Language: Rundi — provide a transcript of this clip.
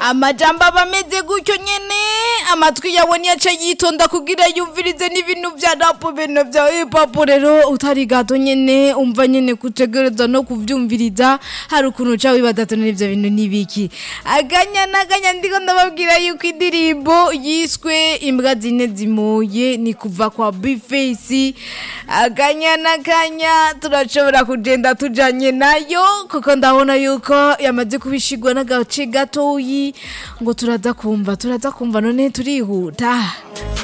amajambo aba ameze gutyo nyene amatwi yawe niyaca yitonda kugira yumvirize n'ibintu vya rapu bintu vya hipapu rero utari gato nyene umva nyene kutegereza no kuvyumviriza hari ukuntu uca wibaza ati n'ivyo bintu nibiki aganya n'aganya ndiko ndababwira yuko indirimbo yiswe imbwa zine zimoye ni kuva kwa bifesi aganya n'aganya turashobora kugenda tujanye nayo kuko ndabona yuko yamaze kubishigwa n'agace gatoyi ngo turaza kumva turaza kumva none turihuta